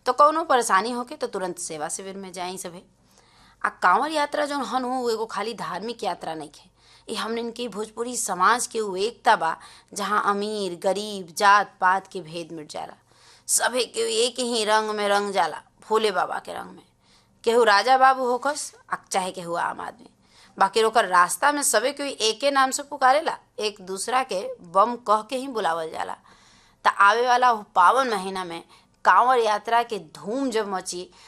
तो कौनो परेशानी होके तो तुरंत सेवा शिविर में जाई सभे आ कांवर यात्रा जौन हन हो एगो खाली धार्मिक यात्रा नहीं है ये हमने के भोजपुरी समाज के वो एकता बा जहाँ अमीर गरीब जात पात के भेद मिट जाला सभे के एक ही रंग में रंग जाला भोले बाबा के रंग में केहू राजा बाबू होकस आ चाहे केहू आम आदमी बाकी ओकर रास्ता में सबे कोई एके नाम से पुकारेला एक दूसरा के बम कह के ही बुलावल जाला त आवे वाला पावन महीना में कांवर यात्रा के धूम जब मची